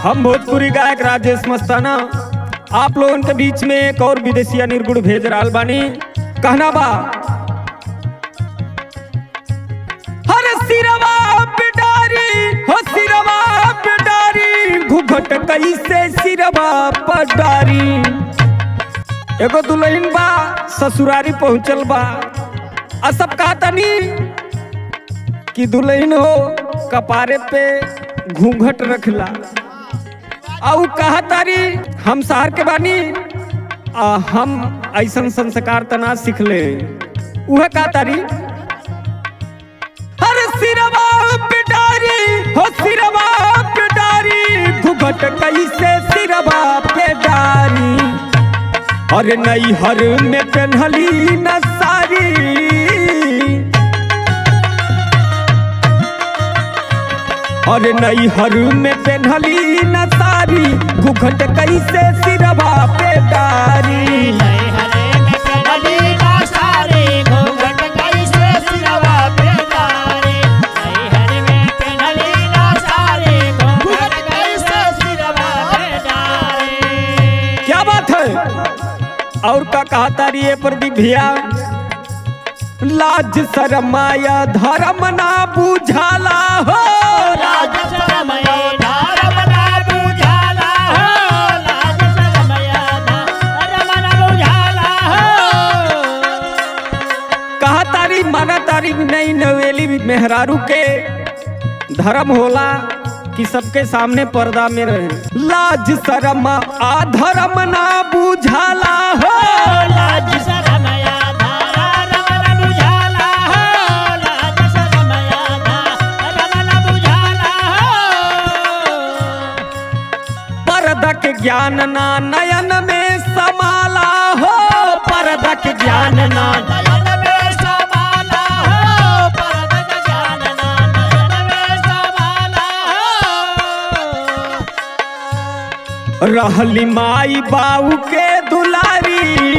हम भोजपुरी गायक राजेश मस्ताना आप लोगन के बीच में एक और विदेशिया निर्गुण भेज रहा बानी कहना बा हर सिरवा पिटारी हो सिरवा पिटारी घुघट कैसे सिरवा पटारी एगो दुल्हन बा ससुरारी पहुंचल बा आ सब कहा तनी कि दुल्हन हो कपारे पे घूंघट रखला आउ कहा तारी हम शहर के बानी आ हम ऐसन संस्कार तना सीखले उहे कहा तारी हर सिरवा पिटारी हो सिरवा पिटारी घुघट कैसे सिरवा पेटारी अरे नई हर में पेन्हली न सारी अरे नई हर में पेन्हली न सारी घुघट कैसे सिरवा पे डारी नई हरे में पेड़ली ना सारे घूंघट कैसे सिरवा पे डारे नई हरे में पेड़ली ना सारे घूंघट कैसे सिरवा पे डारे क्या बात है और का कहा तारी ये प्रदीप भैया लाज शरमाया धर्म ना बुझाला हो लाज शरमय धर्म ना बुझाला हो लाज शरमय धर्म ना बुझाला हो कहा तारी माना तारी नई नवेली मेहरारू के धर्म होला कि सबके सामने पर्दा में रहे लाज शरम आ धर्म ना बुझाला हो लाज शरमया धारा रमन बुझाला हो लाज शरमया धारा रमन बुझाला हो पर्दा के ज्ञान ना नयन में समाला हो पर्दा के ज्ञान ना नयन में समाला हो परद ज्ञान ना नयन में समाला हो रहली माई बाऊ के दुलारी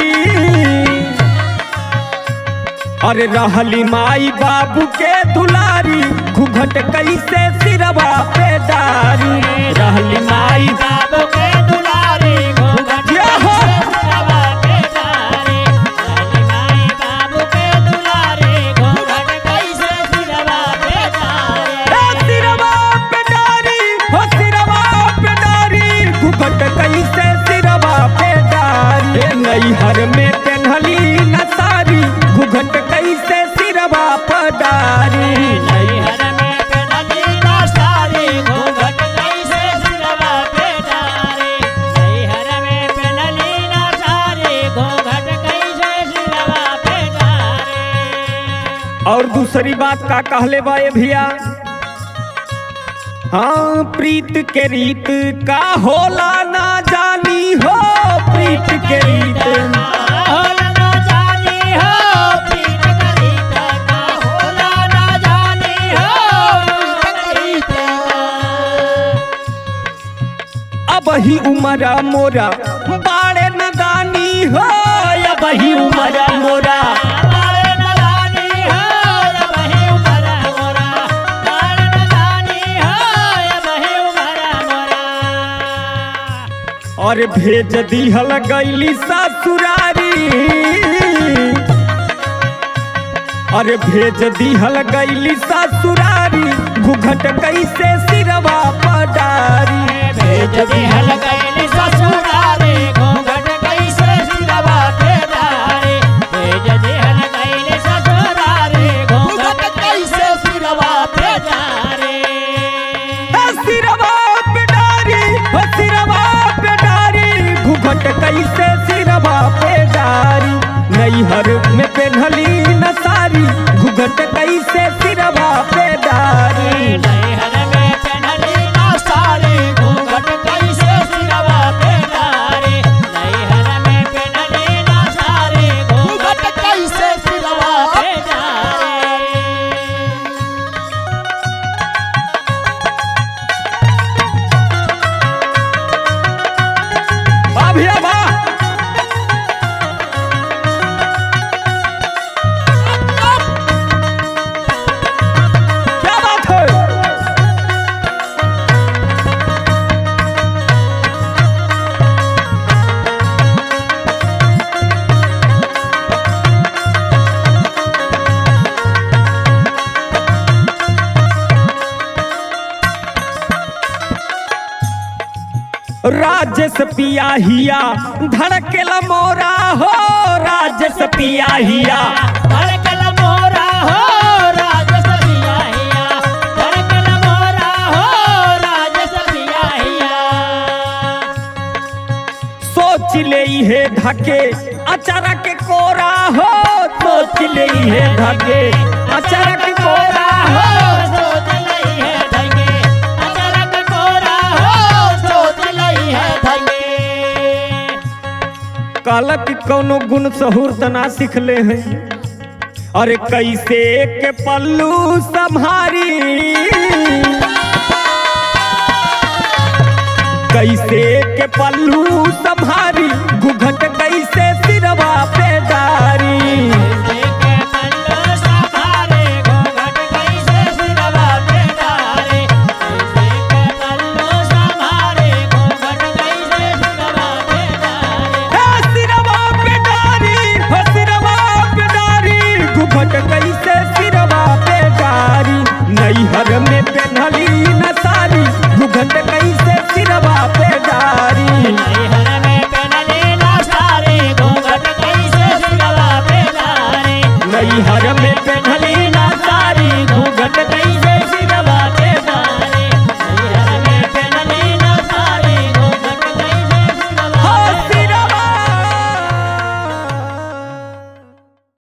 अरे रहली माई बाबू के दुलारी घुघट कैसे सिरवा पे डारी रहली माई बाबू के दुलारे घूंघट ये हो। सिरवा पे डारे लाली माई बाबू के दुलारे घूंघट कैसे सिरवा पे डारे ए सिरवा पे डारी हो सिरवा पे डारी घुघट कैसे सिरवा पे डारी ए नैहर में पेन्हली न सारी घुघट कैसे सिरवा पे डारी नैहर में पेड़ली ना सारे घूंघट कैसे सिरवा पे डारे नैहर में पेड़ली ना सारे घूंघट कैसे सिरवा पे डारे और दूसरी बात का कहले बा ये भैया हाँ प्रीत के रीत का होला ना जानी हो प्रीत के रीत होला ना जानी हो प्रीत करीत का होला ना जानी हो प्रीत अब ही उमरा मोरा बाड़े नदानी हो अब ही उमरा मोरा बाळे न जानी हो बहे उमरा मोरा बाळे न जानी हो बहे उमरा मोरा और भेज दिहल गईली ससुरारी अरे भेज दिहल गईली ससुरारी घुघट कैसे सिरवा पडारी भेज दिहल गईली ससुरारे घूंघट कैसे सिरवा पे डारे भेज दिहल गईली ससुरारे घूंघट कैसे सिरवा पे डारे हे सिरवा पडारी हो सिरवा पडारी घुघट कैसे सिरवा पेडारी नैहर में पेन्हली न सारी घुघट कैसे सिरवा पेडारी नैहर में पेन्हली ना साड़ी राजस पियाहिया धड़केला मोरा हो राजस पियाहिया धड़कन मोरा हो राजस बियाहिया धड़कन मोरा हो राजस बियाहिया सोच ले हे धके अचारा के कोरा हो सोच ले हे धके अचारा के कोरा हो सोच लई है धगे अचानक कोरा हो सोच लई है धगे कहला कि कौनो गुण सहूर तना सीखले हैं अरे कैसे के पल्लू संभारी कैसे के पल्लू संभारी घुघट